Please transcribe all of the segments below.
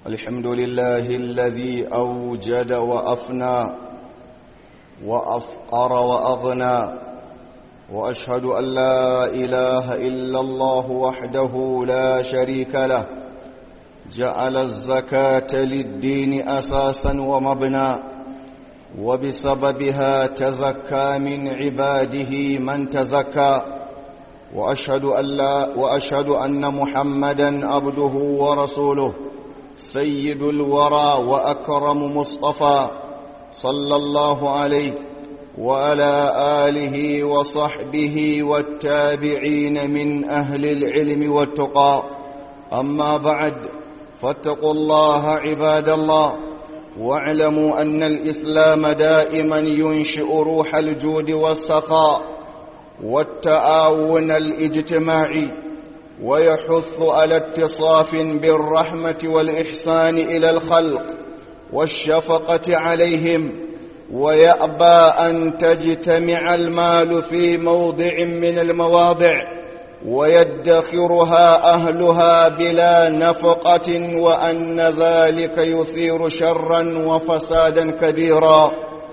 الحمد لله الذي أوجد وأفنى وأفقر وأغنى وأشهد أن لا إله إلا الله وحده لا شريك له جعل الزكاة للدين أساسا ومبنى وبسببها تزكى من عباده من تزكى وأشهد أن, لا وأشهد أن محمدا عبده ورسوله سيد الورى وأكرم مصطفى صلى الله عليه وعلى آله وصحبه والتابعين من أهل العلم والتقى أما بعد فاتقوا الله عباد الله واعلموا أن الإسلام دائما ينشئ روح الجود والسخاء والتعاون الاجتماعي ويحث على اتصاف بالرحمة والإحسان إلى الخلق والشفقة عليهم ويأبى أن تجتمع المال في موضع من المواضع ويدخرها أهلها بلا نفقة وأن ذلك يثير شرا وفسادا كبيرا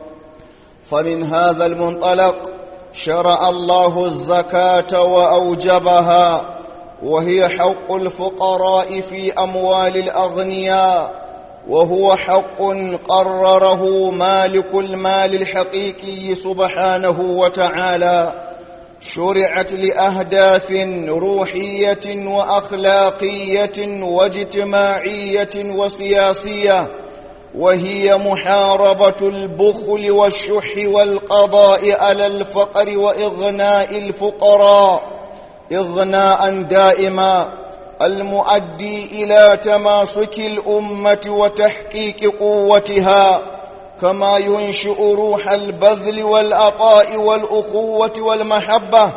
فمن هذا المنطلق شرع الله الزكاة وأوجبها وهي حق الفقراء في أموال الأغنياء وهو حق قرره مالك المال الحقيقي سبحانه وتعالى شرعت لأهداف روحية وأخلاقية واجتماعية وسياسية وهي محاربة البخل والشح والقضاء على الفقر وإغناء الفقراء إغناء دائما المؤدي إلى تماسك الأمة وتحقيق قوتها كما ينشئ روح البذل والعطاء والأخوة والمحبة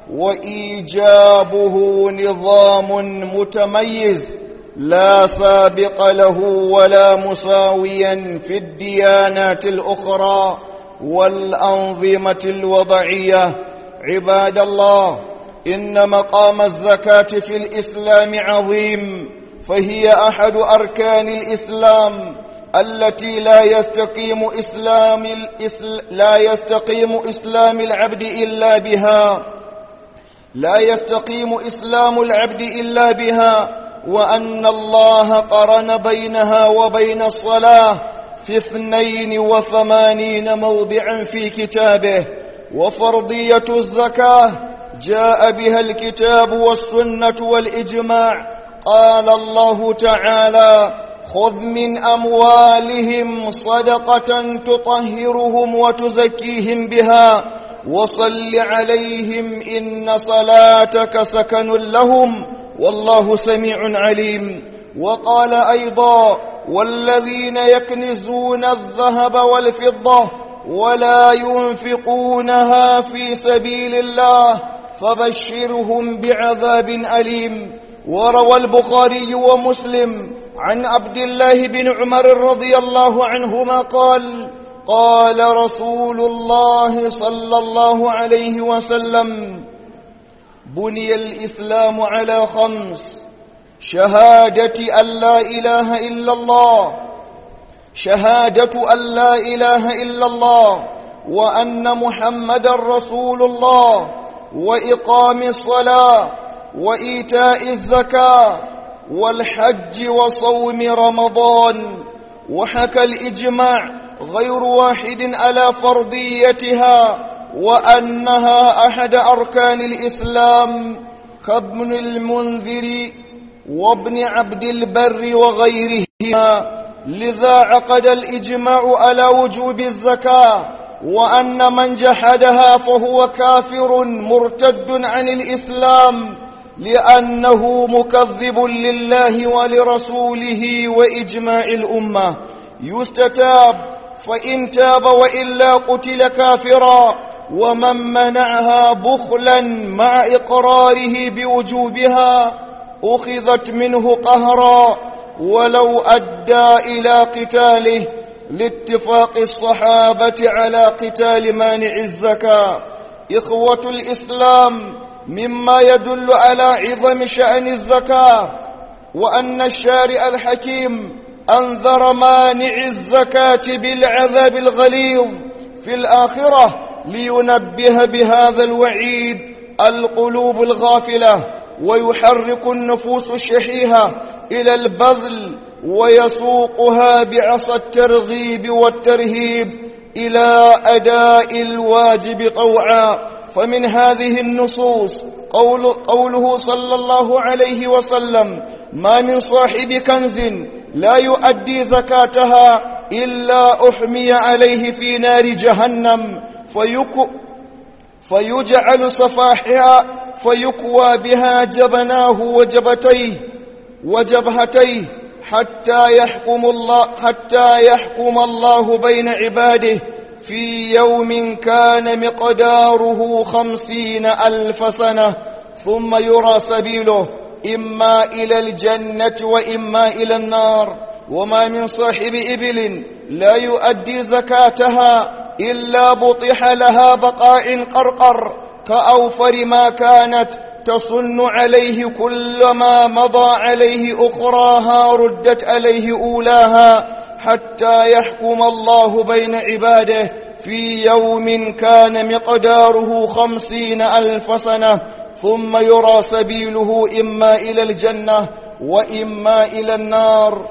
وإيجابه نظام متميز لا سابق له ولا مساويا في الديانات الأخرى والأنظمة الوضعية عباد الله إن مقام الزكاة في الإسلام عظيم فهي أحد أركان الإسلام التي لا يستقيم إسلام الإسل... لا يستقيم إسلام العبد إلا بها لا يستقيم إسلام العبد إلا بها وأن الله قرن بينها وبين الصلاة في اثنين وثمانين موضعا في كتابه وفرضية الزكاة جاء بها الكتاب والسنة والإجماع قال الله تعالى خذ من أموالهم صدقة تطهرهم وتزكيهم بها وصل عليهم إن صلاتك سكن لهم والله سميع عليم وقال أيضا والذين يكنزون الذهب والفضة ولا ينفقونها في سبيل الله فبشرهم بعذاب أليم وروى البخاري ومسلم عن عبد الله بن عمر رضي الله عنهما قال قال رسول الله صلى الله عليه وسلم بني الإسلام على خمس شهادة أن لا إله إلا الله شهادة أن لا إله إلا الله وأن محمد رسول الله وإقام الصلاة وإيتاء الزكاة والحج وصوم رمضان وحكى الإجماع غير واحد على فرضيتها وأنها أحد أركان الإسلام كابن المنذر وابن عبد البر وغيرهما لذا عقد الإجماع على وجوب الزكاة وأن من جحدها فهو كافر مرتد عن الإسلام لأنه مكذب لله ولرسوله وإجماع الأمة يستتاب فإن تاب وإلا قتل كافرا ومن منعها بخلا مع إقراره بوجوبها أخذت منه قهرا ولو أدى إلى قتاله لاتفاق الصحابة على قتال مانع الزكاة إخوة الإسلام مما يدل على عظم شأن الزكاة وأن الشارع الحكيم أنذر مانع الزكاة بالعذاب الغليظ في الآخرة لينبه بهذا الوعيد القلوب الغافلة ويحرك النفوس الشحيحة إلى البذل ويسوقها بعصا الترغيب والترهيب إلى أداء الواجب طوعا فمن هذه النصوص قول قوله صلى الله عليه وسلم ما من صاحب كنز لا يؤدي زكاتها إلا أحمي عليه في نار جهنم فيك فيجعل صفاحها فيكوى بها جبناه وجبتيه وجبهتيه حتى يحكم الله حتى يحكم الله بين عباده في يوم كان مقداره خمسين ألف سنة ثم يرى سبيله إما إلى الجنة وإما إلى النار وما من صاحب إبل لا يؤدي زكاتها إلا بطح لها بقاء قرقر كأوفر ما كانت تصن عليه كلما مضى عليه أخراها ردت عليه أولاها حتى يحكم الله بين عباده في يوم كان مقداره خمسين ألف سنة ثم يرى سبيله إما إلى الجنة وإما إلى النار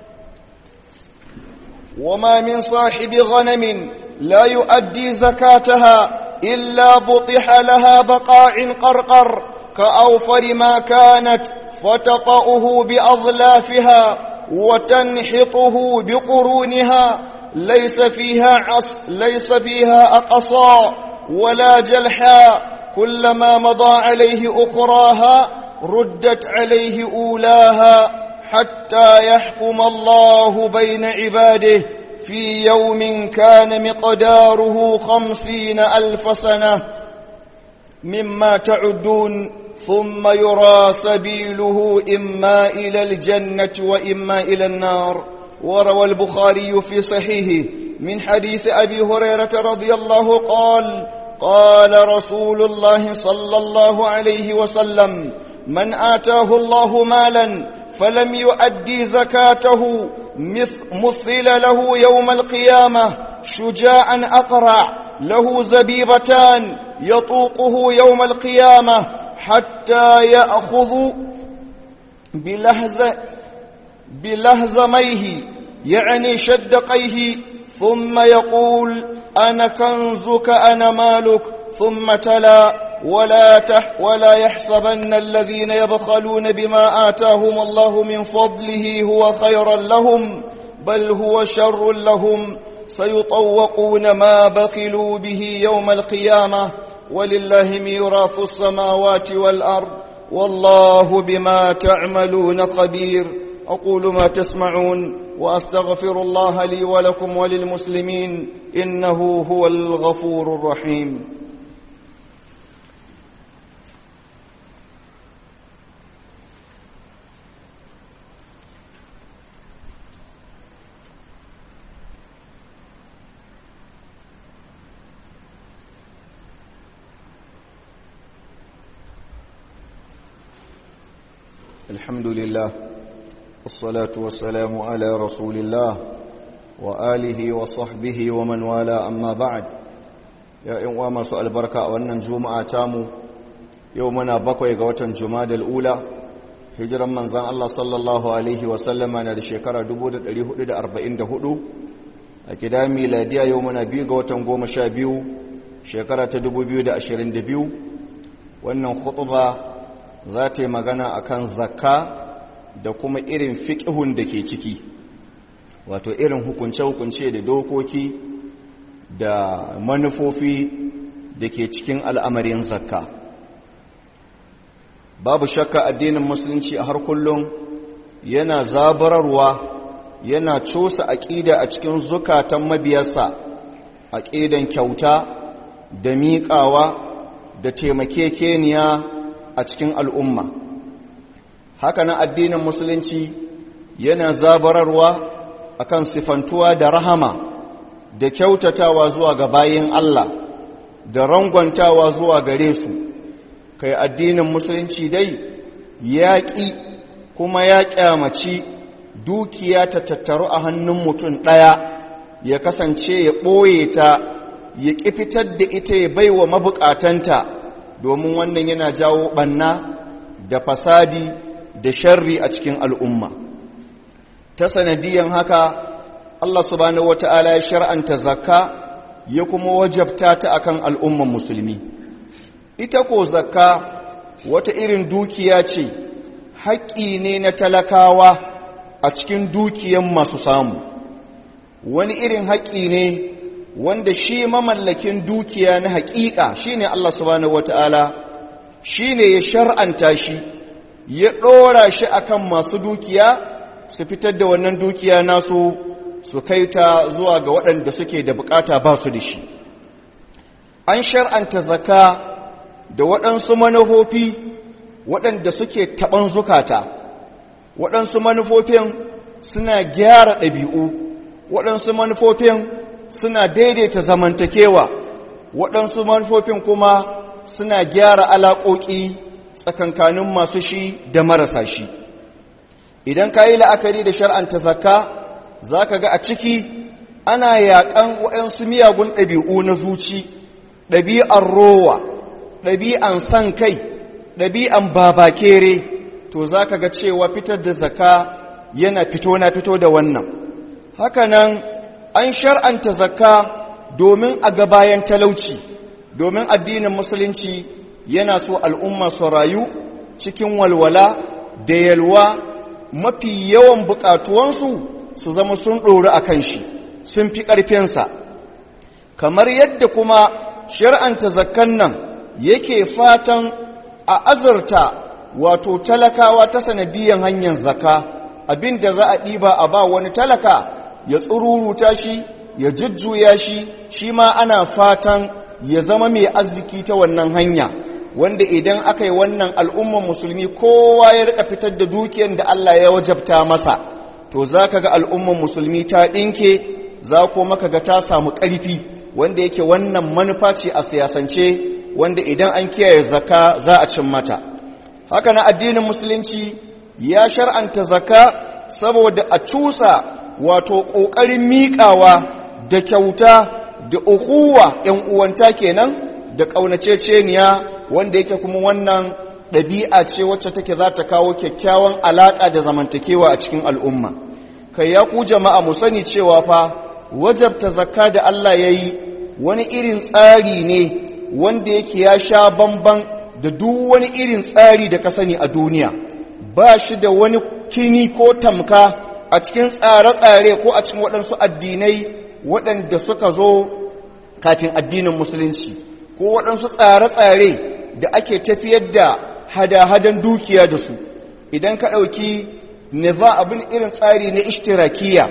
وما من صاحب غنم لا يؤدي زكاتها إلا بطح لها بقاع قرقر كأوفر ما كانت فتطأه بأظلافها وتنحطه بقرونها ليس فيها عص ليس فيها أقصى ولا جلحا كلما مضى عليه أخراها ردت عليه أولاها حتى يحكم الله بين عباده في يوم كان مقداره خمسين ألف سنة مما تعدون ثم يرى سبيله إما إلى الجنة وإما إلى النار وروى البخاري في صحيحه من حديث أبي هريرة رضي الله قال قال رسول الله صلى الله عليه وسلم من آتاه الله مالا فلم يؤدي زكاته مثل له يوم القيامة شجاعا أقرع له زبيبتان يطوقه يوم القيامة حتى يأخذ بلهز بلهزميه يعني شدقيه ثم يقول أنا كنزك أنا مالك ثم تلا ولا تح ولا يحسبن الذين يبخلون بما آتاهم الله من فضله هو خيرا لهم بل هو شر لهم سيطوقون ما بخلوا به يوم القيامة ولله ميراث السماوات والأرض والله بما تعملون خبير أقول ما تسمعون وأستغفر الله لي ولكم وللمسلمين إنه هو الغفور الرحيم الحمد لله والصلاة والسلام على رسول الله وآله وصحبه ومن والاه أما بعد يا إنوا ما سؤال بركة وأن جمعة تامو يومنا بقوي قوة جماد الأولى هجرا من زان الله صلى الله عليه وسلم أنا لشكرة دبودة اليهود أربعين دهدو أكدا ميلادية يومنا بي قوة قوم شابيو شكرة دبو بيو دا أشرين دبيو وأن خطبة za ta yi magana a kan zakka da kuma irin fiƙihun da ke ciki wato irin hukunce-hukunce da dokoki da manufofi da ke cikin al'amarin zakka babu shakka addinin musulunci a har kullum yana zabararwa yana cosa aƙida a cikin zukatan mabiyarsa aƙidan kyauta da miƙawa da taimakekeniya a cikin al'umma haka na addinin musulunci yana zabararwa akan sifantuwa da rahama da kyautatawa zuwa ga bayin Allah da rangwantawa zuwa gare su kai addinin musulunci dai yaƙi kuma ya kyamaci dukiya ta tattaru a hannun mutum ɗaya ya kasance ya ɓoye ta ya ƙi fitar da ita ya bai wa mabukatanta domin wannan yana jawo ɓanna da fasadi da sharri a cikin al'umma ta sanadiyan haka Allah subhanahu wata'ala ya shar'anta zakka ya kuma wajabta ta akan al'umman musulmi ita ko zakka wata irin dukiya ce haƙƙi ne na talakawa a cikin dukiyan masu samu wani irin haƙƙi ne wanda shi mamallakin dukiya na haƙiƙa shine Allah subhanahu wata'ala shine ya shar'anta shi ya ɗora shi akan masu dukiya su fitar da wannan dukiya nasu su kai ta zuwa ga waɗanda suke da bukata ba su da shi an shar'anta zaka da waɗansu manufofi waɗanda suke taɓan zukata waɗansu manufofin suna gyara ɗabi'u waɗansu manufofin suna daidaita zamantakewa waɗansu manufofin kuma suna gyara alaƙoƙi tsakankanin masu shi da marasa shi idan ka yi la'akari da shar'anta zakka za ka ga a ciki ana yaƙan waɗansu miyagun ɗabi'u na zuci ɗabi'an rowa ɗabi'an san kai ɗabi'an babakere to za ka ga cewa fitar da zakka yana fito na fito da wannan hakanan an shar'anta zakka domin a ga bayan talauci domin addinin musulunci yana so al'umma su rayu cikin walwala da yalwa mafi yawan bukatuwansu su zama sun ɗori a kan shi sun fi ƙarfinsa kamar yadda kuma shar'anta zakkan nan yake fatan a azurta wato talakawa ta sanadiyan hanyar zakka abinda za a ɗiba a ba wani talaka ya tsururuta shi ya jujjuya shi shi ma ana fatan ya zama mai arziki ta wannan hanya wanda idan aka yi wannan al'umman musulmi kowa ya rika fitar da dukiyar da Allah ya wajabta masa to za ka ga al'umman musulmi ta ɗinke za ko maka ga ta samu ƙarfi wanda yake wannan manufa ce a siyasance wanda idan an kiyaye zaka za a cin mata haka na addinin musulunci ya shar'anta zaka saboda a cusa wato ƙoƙarin miƙawa da kyauta da ukuwa ‘yan uwanta kenan da ƙaunaceceniya wanda yake kuma wannan ɗabi'a ce wacce take za ta kawo kyakkyawan alaƙa da zamantakewa a cikin al'umma kai ya ku jama'a mu sani cewa fa wajabta zakka da Allah ya yi wani irin tsari ne wanda yake ya sha bamban da duk wani irin tsari da ka sani a duniya ba shi da wani kini ko tamka a cikin tsare-tsare ko a cikin waɗansu addinai waɗanda suka zo kafin addinin musulunci ko waɗansu tsare-tsare da ake tafiyar da hada-hadan dukiya da su idan ka ɗauki niza abin irin tsari na ishtirakiya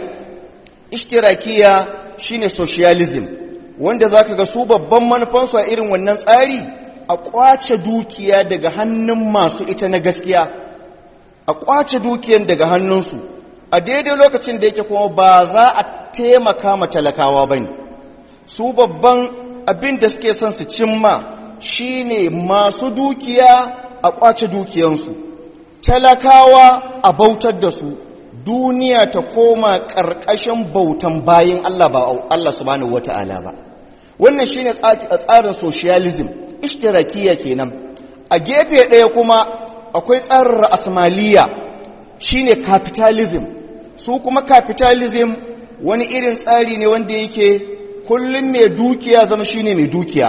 ishtirakiya shine socialism wanda za ka ga su babban manufansu a irin wannan tsari a ƙwace dukiya daga hannun masu ita na gaskiya a ƙwace dukiyan daga hannunsu a daidai lokacin da yake kuma ba za a taimaka ma talakawa ba ne su babban abin da suke son su cimma shine masu dukiya a ƙwace dukiyansu talakawa a bautar da su duniya ta koma ƙarƙashin bautan bayan Allah ba Allah subhanahu wata'ala ba wannan shine tsarin socialism ishtirakiya kenan a gefe ɗaya kuma akwai tsarin ra'asmaliya shine capitalism su kuma capitalism wani irin tsari ne wanda yake kullum mai dukiya zama shine mai dukiya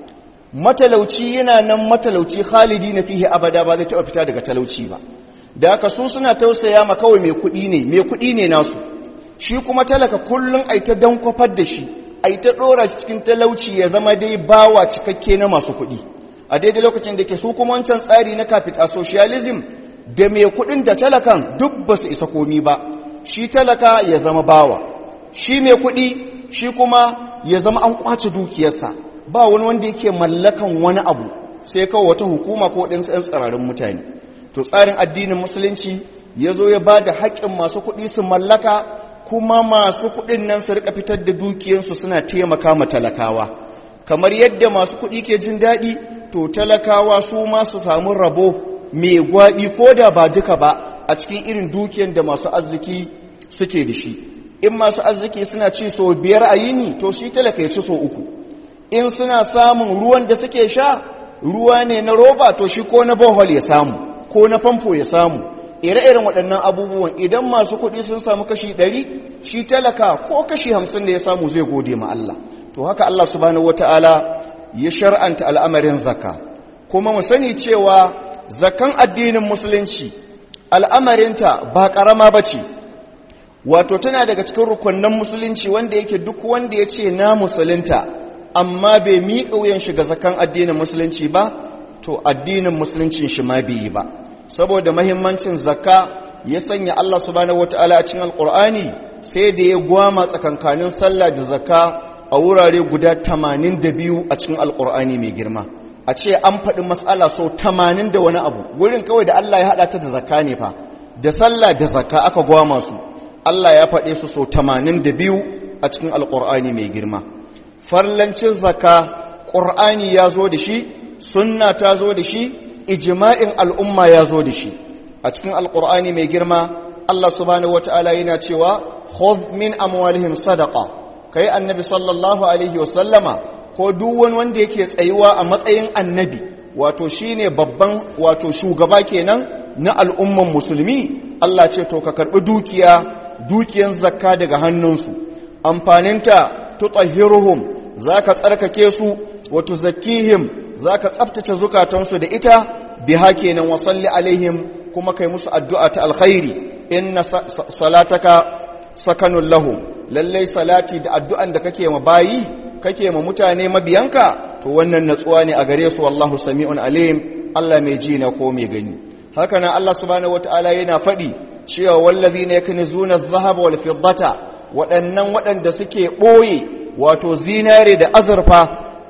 matalauci yana nan matalauci khalidi na fihe abada ba zai taɓa fita daga talauci ba da aka su suna tausaya ma kawai mai kuɗi ne mai kuɗi ne nasu shi kuma talaka kullum ai ta dan kwafar da shi ai ta ɗora cikin talauci ya zama dai bawa cikakke na masu kuɗi a daidai lokacin da ke su kuma wancan tsari na capital socialism da mai kuɗin da talakan duk ba su isa komi ba shi talaka ya zama bawa shi mai kuɗi shi kuma ya zama an kwace dukiyarsa ba wani wanda yake mallakan wani abu sai kawai wata hukuma ko ɗin tsayin tsirarin mutane to tsarin addinin musulunci ya zo ya ba da haƙƙin masu kuɗi su mallaka kuma masu kuɗin nan su rika fitar da dukiyarsu suna taimaka ma talakawa kamar yadda masu kuɗi ke jin daɗi to talakawa su ma su samu rabo mai gwaɓi ko da ba duka ba a cikin irin dukiyar da masu arziki suke da shi in masu arziki suna ci so biyar a yini to shi talaka ya ci so uku in suna samun ruwan da suke sha ruwa ne na roba to shi ko na bohol ya samu ko na famfo ya samu ire-iren waɗannan abubuwan idan masu kuɗi sun samu kashi ɗari shi talaka ko kashi hamsin da ya samu zai gode ma Allah to haka Allah subhanahu wata'ala ya shar'anta al'amarin zakka kuma mu sani cewa zakan addinin musulunci al'amarinta ba ƙarama ba ce wato tana daga cikin rukunnan musulunci wanda yake duk wanda ya ce na musulunta amma bai miƙa wuyan shiga zakan addinin musulunci ba to addinin musuluncin shi ma bai yi ba saboda mahimmancin zakka ya sanya Allah subhanahu wataala a cikin alqur'ani sai da ya gwama tsakankanin sallah da zakka a wurare guda 82 a cikin alqur'ani mai girma a ce an faɗi matsala so 80 da wani abu wurin kawai da Allah ya haɗa ta da zakka ne fa da sallah da zakka aka gwama su Allah ya faɗe su so 82 a cikin alqur'ani mai girma farlancin zakka qur'ani ya zo da shi sunna ta zo da shi ijma'in al'umma ya zo da shi a cikin alƙur'ani mai girma Allah subhanahu wata'ala yana cewa khudh min amwalihim sadaqa kai annabi sallallahu alaihi wasallama ko duk wani wanda yake tsayuwa a matsayin annabi wato shine babban wato shugaba kenan na al'umman musulmi Allah ce to ka karbi dukiya dukiyan zakka daga hannunsu amfaninta tutahhiruhum zaka tsarkake su wa tuzakkihim zaka tsaftace zukatansu da ita biha kenan wa salli alaihim kuma kai musu addu'a ta alkhairi inna salataka sakanun lahum lallai salati da addu'an da kake ma bayi kake ma mutane mabiyanka to wannan natsuwa ne a gare su wallahu sami'un alim Allah mai ji na ko mai gani haka nan Allah subhanahu wataala yana faɗi cewa wallazina yaknizuna adh-dhahaba wal fiddata waɗannan waɗanda suke ɓoye wato zinare da azurfa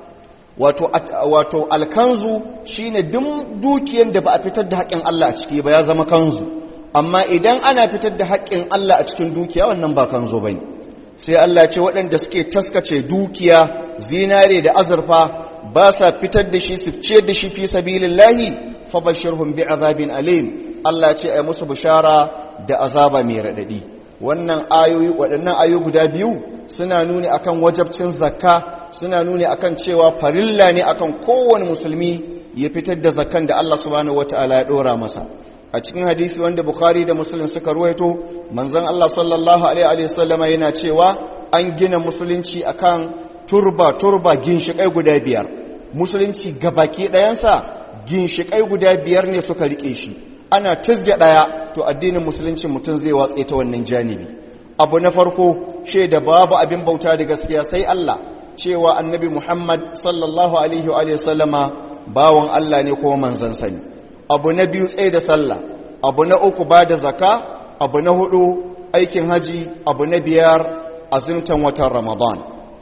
wato wato alkanzu shine duk dukiyar da ba a fitar da haƙƙin Allah a ciki ba ya zama kanzu amma idan ana fitar da haƙƙin Allah a cikin dukiya wannan ba kanzo bane sai Allah ce waɗanda suke taskace dukiya zinare da azurfa ba sa fitar da shi su ciyar da shi fi sabilillahi fabashirhum bi'azabin alim Allah ce ai musu bishara da azaba mai radadi wannan ayoyi waɗannan ayoyi guda biyu suna nuni akan wajabcin zakka suna nuni akan cewa farilla ne akan kowane musulmi ya fitar da zakkan da Allah subhanahu wataala ya dora masa a cikin hadisi wanda bukhari da muslim suka ruwaito manzon Allah sallallahu alaihi wasallama yana cewa an gina musulunci akan turba turba ginshikai guda biyar musulunci gabaki ɗayansa ginshikai guda biyar ne suka rike shi ana tizge ɗaya to addinin musulunci mutum zai watse ta wannan janibi abu na farko shaida babu abin bauta da gaskiya sai Allah cewa annabi Muhammad sallallahu alaihi wa sallama bawan Allah ne kuma manzon sani abu na biyu tsaye da sallah abu na uku ba da zaka abu na hudu aikin haji abu na biyar azimtan watan ramadan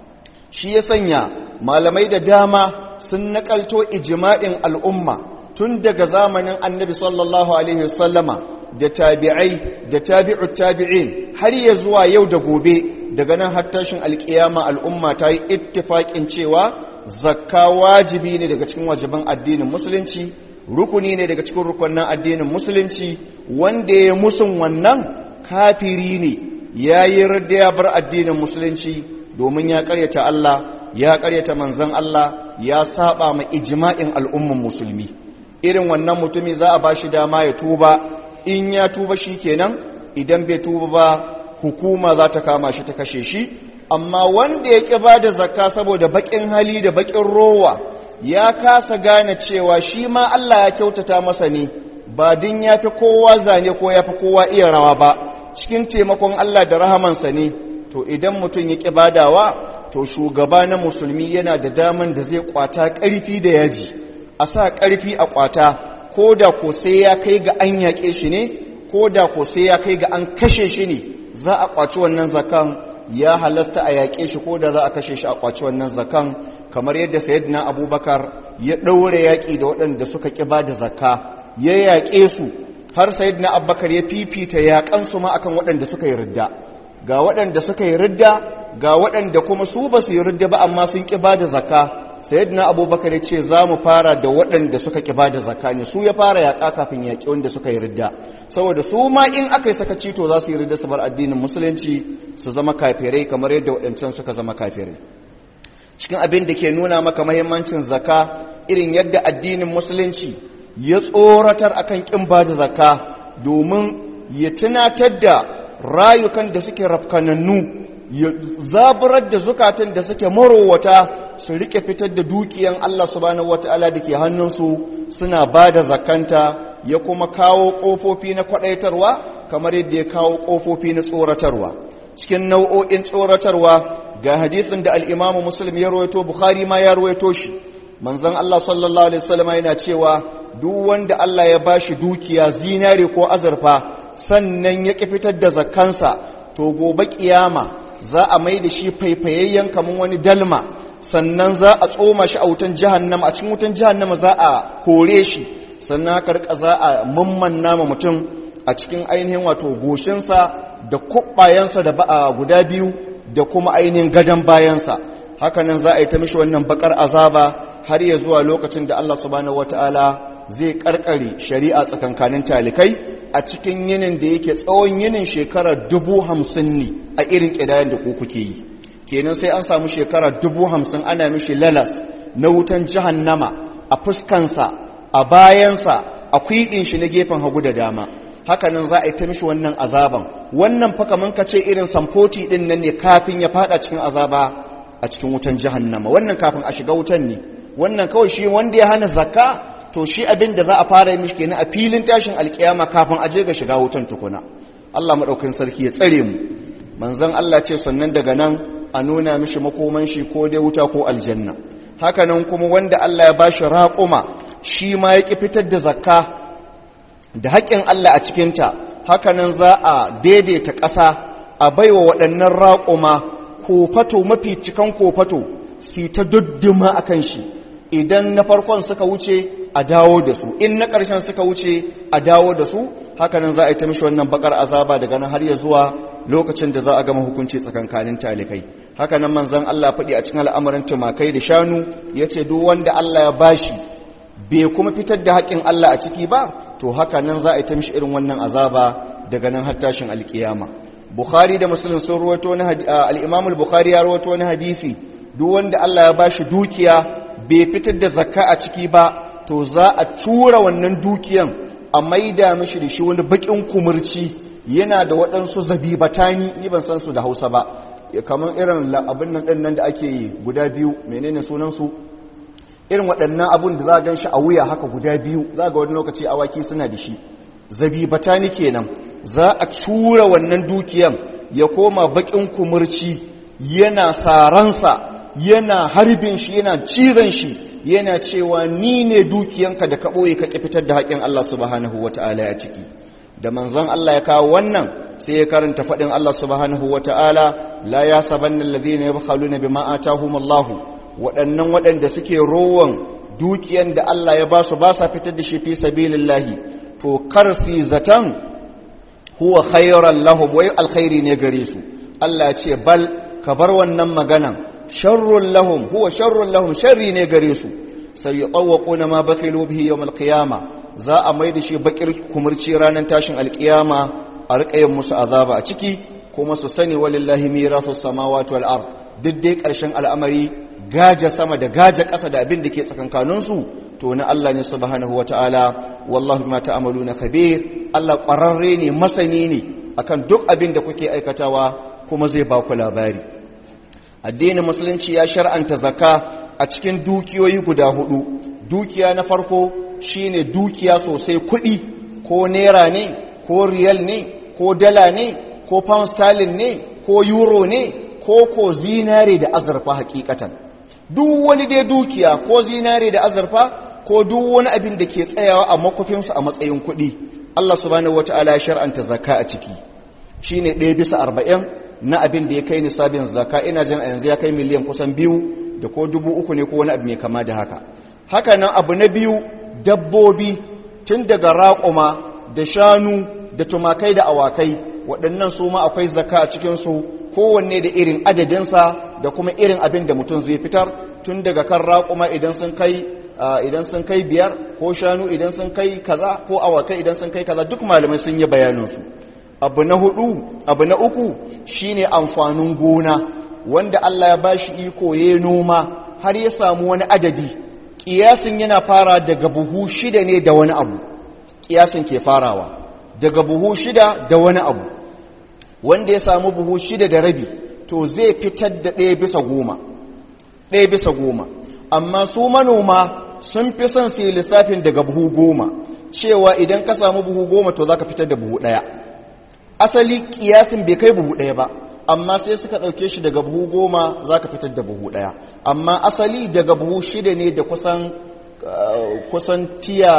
shi ya sanya malamai da dama sun nakalto ijma'in al'umma tun daga zamanin annabi sallallahu alaihi wasallama da tabi'ai da tabi'ut tabi'in har ya zuwa yau da gobe daga nan har tashin alkiyama al'umma ta yi ittifaƙin cewa zakka wajibi ne daga cikin wajiban addinin musulunci rukuni ne daga cikin rukunin addinin musulunci wanda ya musun wannan kafiri ne ya yi radda ya bar addinin musulunci domin ya karyata Allah ya karyata manzan Allah ya saba ma ijma'in al'umman musulmi irin wannan mutumi za a bashi dama ya tuba in ya tuba shi kenan idan bai tuba ba hukuma za ta kama shi ta kashe shi amma wanda ya ƙi ba da zakka saboda baƙin hali da baƙin rowa ya kasa gane cewa shi ma Allah ya kyautata masa ne ba din ya fi kowa zane ko ya fi kowa iya rawa ba cikin taimakon Allah da rahamansa ne to idan mutum ya ƙi badawa to shugaba na musulmi yana da daman da zai kwata ƙarfi da yaji a sa ƙarfi a kwata ko da ko sai ya kai ga an yaƙe shi ne ko da ko sai ya kai ga an kashe shi ne za a kwaci wannan zakan ya halasta a yaƙe shi ko da za a kashe shi a kwaci wannan zakan kamar yadda sayyidina abubakar ya ɗaure yaƙi da waɗanda suka ƙi ba da zakka ya yaƙe su har sayyidina abubakar ya fifita yaƙansu ma akan waɗanda suka yi ridda ga waɗanda suka yi ridda ga waɗanda kuma su ba su yi ridda ba amma sun ƙi ba da zakka sayyidina abubakar ya ce za mu fara da waɗanda suka ƙi bada zakka ne su ya fara yaƙa kafin yaƙi wanda suka yi ridda saboda su ma in aka yi sakaci to za su yi ridda su bar addinin musulunci su zama kafirai kamar yadda waɗancan suka zama kafirai cikin abin da ke nuna maka mahimmancin zakka irin yadda addinin musulunci ya tsoratar akan ƙin bada zakka domin ya tunatar da rayukan da suke rafkanannu ya zaburar da zukatan da suke marowata su rike fitar da dukiyan Allah subhanahu wataala da ke hannunsu suna ba da zakanta ya kuma kawo ƙofofi na kwaɗaitarwa kamar yadda ya kawo ƙofofi na tsoratarwa cikin nau'o'in tsoratarwa ga hadisin da al'imamu muslim ya rawaito bukhari ma ya rawaito shi manzon Allah sallallahu alaihi wasallam yana cewa duk wanda Allah ya bashi dukiya zinare ko azurfa sannan ya ƙi fitar da zakkansa to gobe kiyama za a mai da shi faifayayyen kamar wani dalma sannan za a tsoma shi a wutan jahannama a cikin wutan jahannama za a kore shi sannan haka rika za a mammanna ma mutum a cikin ainihin wato goshinsa da kubbayensa da ba'a guda biyu da kuma ainihin gadon bayansa hakanan za a yi ta mishi wannan bakar azaba har ya zuwa lokacin da Allah subhanahu wataala zai karkare shari'a tsakankanin talikai a cikin yinin da yake tsawon yinin shekara dubu hamsin ne a irin ƙidayen da ku kuke yi kenan sai an samu shekara dubu hamsin ana mishi lalas na wutan jahannama a fuskansa a bayansa a kwiɗin shi na gefen hagu da dama hakanan za a yi ta mishi wannan azaban wannan fa kaman ka ce irin samfoti ɗin nan ne kafin ya fada cikin azaba a cikin wutan jahannama wannan kafin a shiga wutan ne wannan kawai shi wanda ya hana zakka to shi abin da za a fara yi mishi kenan a filin tashin alkiyama kafin aje ga shiga wutan tukuna Allah madaukakin sarki ya tsare mu manzon Allah ce sannan daga nan a nuna mishi makoman shi ko dai wuta ko aljanna haka nan kuma wanda Allah ya bashi raƙuma shi ma ya ki fitar da zakka da haƙƙin Allah a cikin ta haka nan za a daidaita ƙasa a baiwa waɗannan raƙuma kofato mafi cikan kofato su ta dudduma akan shi idan na farkon suka wuce a dawo da su in na ƙarshen suka wuce a dawo da su hakanan za a yi ta mishi wannan bakar azaba daga nan har ya zuwa lokacin da za a gama hukunci tsakankanin talikai hakanan manzon Allah faɗi a cikin al'amarin tumakai da shanu ya ce duk wanda Allah ya bashi bai kuma fitar da haƙƙin Allah a ciki ba to hakanan za a yi ta mishi irin wannan azaba daga nan har tashin alƙiyama bukhari da muslim sun rawaito wani al-imam al-bukhari ya rawaito wani hadisi duk wanda Allah ya bashi dukiya bai fitar da zakka a ciki ba to za a tura wannan dukiyan a maida mishi da shi wani bakin kumurci yana da waɗansu zabibatani ni ban san su da hausa ba kamar irin abin nan ɗin nan da ake guda biyu menene sunansu irin waɗannan abun da za a gan shi a wuya haka guda biyu za ga wani lokaci awaki suna da shi zabibatani kenan za a tura wannan dukiyan ya koma bakin kumurci yana saransa yana harbin shi yana cizon shi yana cewa ni ne dukiyanka da ka ɓoye ka ƙi fitar da haƙin Allah subhanahu wa ta'ala ya ciki da manzon Allah ya kawo wannan sai ya karanta faɗin Allah subhanahu wa ta'ala la ya saban nan lazi ne ya bakhalu na bi ma'ata humallahu waɗannan waɗanda suke rowan dukiyan da Allah ya ba su ba sa fitar da shi fi sabilillahi to kar su zaton huwa khairan lahum wai alkhairi ne gare su Allah ya ce bal ka bar wannan maganan sharrun lahum huwa sharrun lahum sharri ne gare su sai yatawquna ma bakhilu bihi yawm alqiyama za a mai da shi bakir kumurci ranar tashin alqiyama a riƙayin musu azaba a ciki kuma su sani walillahi mirasu samawati wal ard duk dai ƙarshen al'amari gaja sama da gaja ƙasa da abin da ke tsakankanin su to na Allah ne subhanahu wataala wallahi bima ta'maluna khabir Allah ƙwararre ne masani ne akan duk abin da kuke aikatawa kuma zai ba ku labari addinin musulunci ya shar'anta zakka a cikin dukiyoyi guda hudu dukiya na farko shine dukiya sosai kuɗi ko naira ne ko riyal ne ko dala ne ko pound sterling ne ko euro ne ko ko zinare da azurfa hakikatan duk wani dai dukiya ko zinare da azurfa ko duk wani abin da ke tsayawa a makofinsu a matsayin kuɗi Allah subhanahu wata'ala ya shar'anta zakka a ciki shine ɗaya bisa arba'in na abin da ya kai nisabin zaka ina jin a yanzu ya kai miliyan kusan biyu da ko dubu uku ne ko wani abu mai kama da haka haka nan abu na biyu dabbobi tun daga raƙuma da shanu da tumakai da awakai waɗannan su ma akwai zaka a cikinsu kowanne da irin adadinsa da kuma irin abin da mutum zai fitar tun daga kan raƙuma idan sun kai idan sun kai biyar ko shanu idan sun kai kaza ko awakai idan sun kai kaza duk malamai sun yi bayaninsu abu na hudu abu na uku shine amfanin gona wanda Allah ya bashi iko ya noma har ya samu wani adadi kiyasin yana fara daga buhu shida ne da wani abu kiyasin ke farawa daga buhu shida da wani abu wanda ya samu buhu shida da rabi to zai fitar da ɗaya bisa goma ɗaya bisa goma amma su manoma sun fi son su yi lissafin daga buhu goma cewa idan ka samu buhu goma to za ka fitar da buhu ɗaya asali kiyasin bai kai buhu ɗaya ba amma sai suka ɗauke shi daga buhu goma za ka fitar da buhu ɗaya amma asali daga buhu shida ne da kusan kusan tiya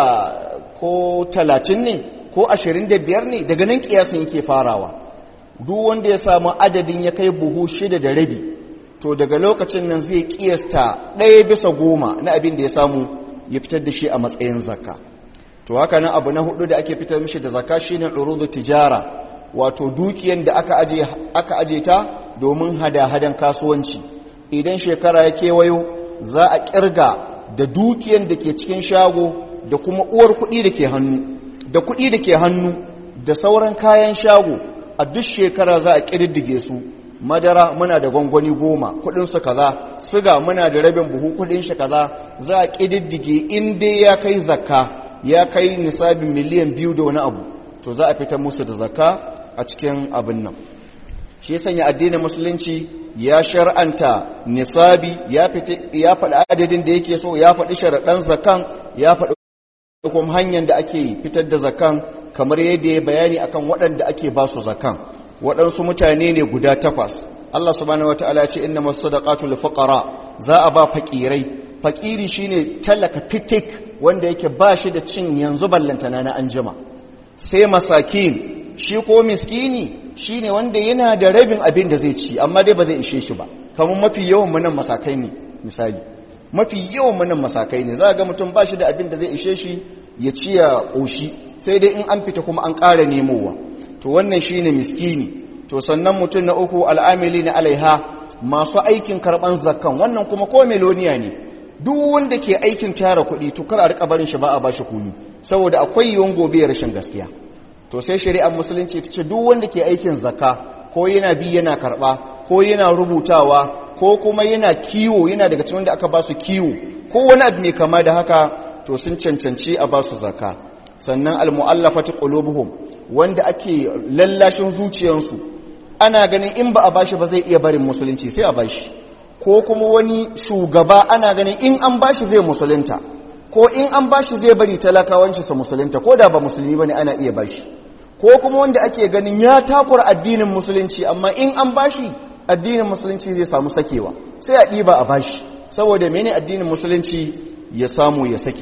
ko talatin ne ko ashirin da biyar ne daga nan kiyasin yake farawa duk wanda ya samu adadin ya kai buhu shida da rabi to daga lokacin nan zai kiyasta ɗaya bisa goma na abin da ya samu ya fitar da shi a matsayin zakka to haka nan abu na hudu da ake fitar mishi da zakka shine urudu tijara wato dukiyan da aka aje aka aje ta domin hada-hadan kasuwanci idan shekara ya kewayo za a kirga da dukiyan da ke cikin shago da kuma uwar kuɗi da ke hannu da kuɗi da ke hannu da sauran kayan shago a duk shekara za a ƙididdige su madara muna da gwangwani goma kudinsu kaza siga muna da rabin buhu kudin shi kaza za a ƙididdige in dai ya kai zakka ya kai nisabin miliyan biyu da wani abu to za a fita musu da zakka a cikin abin nan shi ya sanya addinin musulunci ya shar'anta nisabi ya faɗi adadin da yake so ya faɗi sharaɗan zakan ya faɗi kuma hanyar da ake fitar da zakan kamar yadda ya bayani akan waɗanda ake ba su zakan waɗansu mutane ne guda takwas Allah subhanahu wataala ce inna masadaqatu lil fuqara za a ba fakirai fakiri shine talaka fitik wanda yake ba shi da cin yanzu ballantana na anjima sai masakin shi ko miskini shine wanda yana da rabin abin da zai ci amma dai ba zai ishe shi ba kamar mafi yawan munan masakai ne misali mafi yawan munan masakai ne za ga mutum ba shi da abin da zai ishe shi ya ci ya ƙoshi sai dai in an fita kuma an ƙara nemowa to wannan shine miskini to sannan mutum na uku al'amili na alaiha masu aikin karɓan zakkan wannan kuma ko meloniya ne duk wanda ke aikin tara kuɗi to kar a rika barin shi ba a bashi kuni saboda akwai yiwon gobe rashin gaskiya to sai shari'ar musulunci ta ce duk wanda ke aikin zakka ko yana bi yana karɓa ko yana rubutawa ko kuma yana kiwo yana daga cikin wanda aka ba su kiwo ko wani abu mai kama da haka to sun cancanci a ba su zakka sannan almu'allafati qulubuhum wanda ake lallashin zuciyansu ana ganin in ba a bashi ba zai iya barin musulunci sai a bashi ko kuma wani shugaba ana ganin in an bashi zai musulunta ko in an bashi zai bari talakawanci su musulunta ko da ba musulmi bane ana iya bashi ko kuma wanda ake ganin ya takura addinin musulunci amma in an bashi addinin musulunci zai samu sakewa sai a ɗiba a bashi saboda mene addinin musulunci ya samu ya sake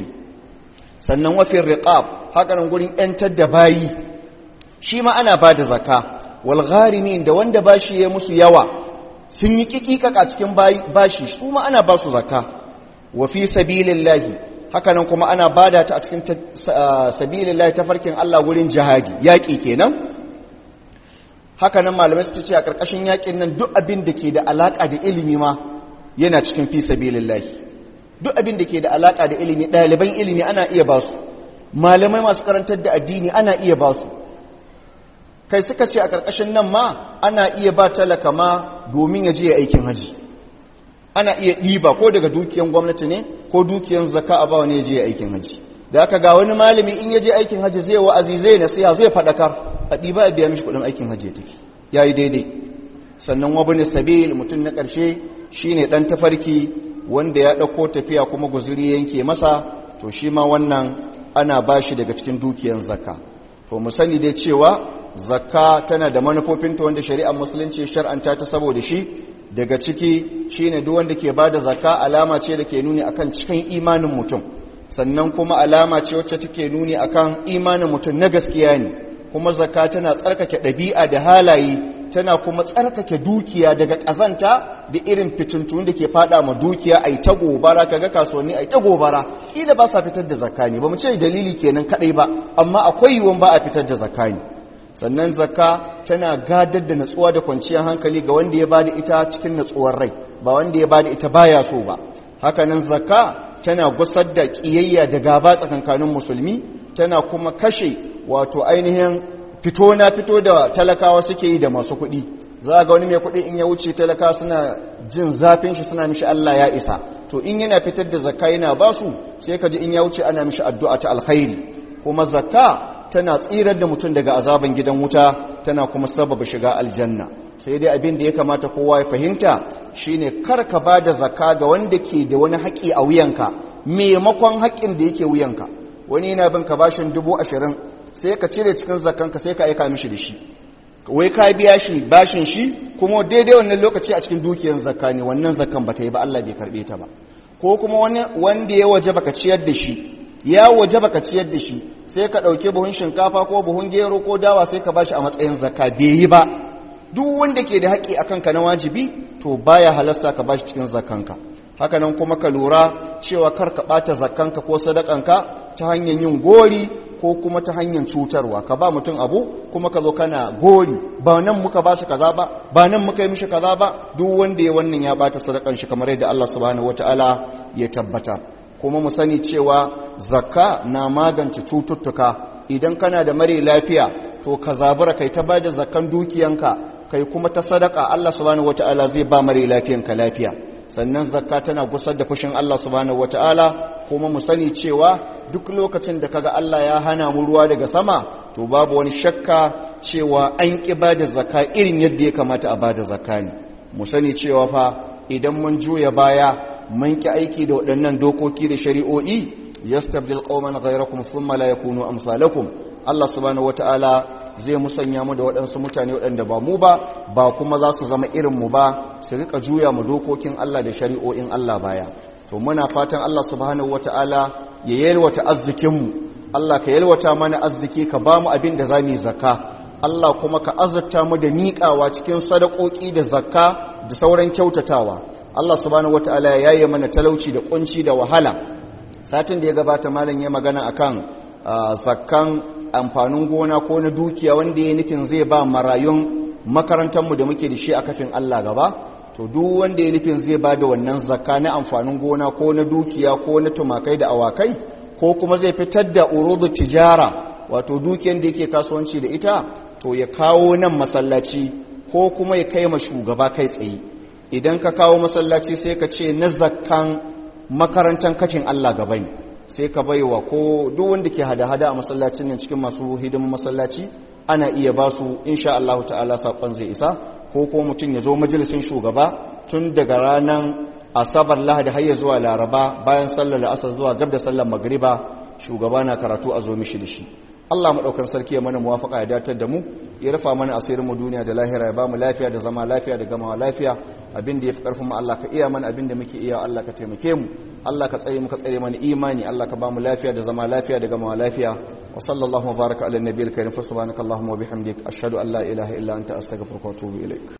sannan wafin riqab hakanan gurin yantar da bayi shi ma ana ba da zaka wal gharimin da wanda bashi ya musu yawa sun yi kikikaka cikin bashi su ma ana ba su zaka wa fi sabilillahi hakanan kuma ana bada ta a cikin sabilillahi tafarkin Allah gurin jihadi yaƙi kenan hakanan malamai su ce a ƙarƙashin yaƙin nan duk abin da ke da alaƙa da ilimi ma yana cikin fi sabilillahi duk abin da ke da alaƙa da ilimi ɗaliban ilimi ana iya ba su malamai masu karantar da addini ana iya ba su kai suka ce a ƙarƙashin nan ma ana iya ba talaka ma domin ya je ya aikin haji ana iya ɗiba ko daga dukiyan gwamnati ne ko dukiyan zaka a ba wani ya je ya aikin haji da aka ga wani malami in ya je aikin haji zai wa'azi zai nasiha zai faɗakar a ɗiba a biya mishi kuɗin aikin haji ya tafi ya yi daidai sannan wabin sabil mutum na ƙarshe shine ɗan tafarki wanda ya ɗauko tafiya kuma guzuri yanke masa to shi ma wannan ana ba shi daga cikin dukiyan zakka to mu sani dai cewa zakka tana da manufofinta wanda shari'ar musulunci shar'anta ta saboda shi daga ciki shine duk wanda ke bada zakka alama ce da ke nuni akan cikin imanin mutum sannan kuma alama ce wacce take nuni akan imanin mutum na gaskiya ne kuma zakka tana tsarkake ɗabi'a da halaye tana kuma tsarkake dukiya daga ƙazanta da irin fitintun da ke fada ma dukiya ai ta gobara kaga kasuwanni ai ta gobara kila ba sa fitar da zakka ne ba mu ce dalili kenan kadai ba amma akwai yiwuwan ba a fitar da zakka ne sannan zakka tana gadar da natsuwa da kwanciyar hankali ga wanda ya bada ita cikin natsuwar rai ba wanda ya bada ita baya so ba hakanan zakka tana gusar da kiyayya da gaba tsakankanin musulmi tana kuma kashe wato ainihin fito na fito da talakawa suke yi da masu kuɗi za ga wani mai kuɗi in ya wuce talakawa suna jin zafin shi suna mishi Allah ya isa to in yana fitar da zakka yana ba su sai ka ji in ya wuce ana mishi addu'a ta alkhairi kuma zakka tana tsirar da mutum daga azaban gidan wuta tana kuma sababa shiga aljanna sai dai abin da ya kamata kowa ya fahimta shine kar ka ba da zakka ga wanda ke da wani haƙi a wuyanka maimakon haƙin da yake wuyanka wani yana bin ka bashin dubu ashirin sai ka cire cikin zakkanka sai ka aika mishi da shi wai ka biya shi bashin shi kuma daidai wannan lokaci a cikin dukiyar zakka ne wannan zakkan ba ta yi ba Allah bai karbe ta ba ko kuma wani wanda ya waje baka ciyar da shi ya waje baka ciyar da shi sai ka dauke buhun shinkafa ko buhun gero ko dawa sai ka bashi a matsayin zakka bai yi ba duk wanda ke da haƙi akan ka na wajibi to baya halasta ka bashi cikin zakkanka haka nan kuma ka lura cewa kar ka bata zakkanka ko sadakanka ta hanyar yin gori ko kuma ta hanyar cutarwa ka ba mutum abu kuma ka zo kana gori ba nan muka ba shi kaza ba ba nan muka yi mishi kaza ba duk wanda ya wannan ya bata sadakan shi kamar yadda Allah subhanahu wataala ya tabbata kuma mu sani cewa zakka na magance cututtuka idan kana da mare lafiya to ka zabura kai ta bada zakkan dukiyanka kai kuma ta sadaka Allah subhanahu wataala zai ba mare lafiyanka lafiya sannan zakka tana gusar da fushin Allah subhanahu wataala kuma mu sani cewa duk lokacin da kaga Allah ya hana mu ruwa daga sama to babu wani shakka cewa an ki bada zakka irin yadda ya kamata a bada zakka ne mu sani cewa fa idan mun juya baya mun ki aiki da waɗannan dokoki da shari'o'i yastabdil qauman ghayrakum thumma la yakunu amsalakum Allah subhanahu wataala zai musanya mu da waɗansu mutane waɗanda ba mu ba ba kuma za su zama irin mu ba su rika juya mu dokokin Allah da shari'o'in Allah baya to muna fatan Allah subhanahu wataala ya yalwata arzikinmu Allah ka yalwata mana arziki ka ba mu abin da za mu yi zakka Allah kuma ka azurta mu da miƙawa cikin sadakoki da zakka da sauran kyautatawa Allah subhanahu wataala ya yaye mana talauci da kunci da wahala satin da ya gabata malam ya magana akan zakkan amfanin gona ko na dukiya wanda ya nufin zai ba marayun makarantarmu da muke da shi a kafin Allah gaba to duk wanda ya nufin zai ba da wannan zakka na amfanin gona ko na dukiya ko na tumakai da awakai ko kuma zai fitar da urudu tijara wato dukiyar da yake kasuwanci da ita to ya kawo nan masallaci ko kuma ya kai ma shugaba kai tsaye idan ka kawo masallaci sai ka ce na zakkan makarantar kafin Allah gaba ne sai ka baiwa ko duk wanda ke hada-hada a masallacin nan cikin masu hidimin masallaci ana iya ba su insha Allah ta'ala saƙon zai isa ko ko mutum ya zo majalisin shugaba tun daga ranar asabar lahadi har ya zuwa laraba bayan sallar asar zuwa gab da sallar magriba shugaba na karatu a zo mishi da shi Allah maɗaukan sarki ya mana muwafaka ya datar da mu ya rufa mana asirin mu duniya da lahira ya ba mu lafiya da zama lafiya da gamawa lafiya abin da ya fi ƙarfin mu Allah ka iya mana abin da muke iya Allah ka taimake mu Allah ka tsare mu ka tsare mana imani Allah ka ba mu lafiya da zama lafiya da gamawa lafiya wa sallallahu baraka ala nabiyil karim fa subhanakallahumma wa bihamdik ashhadu an la ilaha illa anta astaghfiruka wa atubu ilaik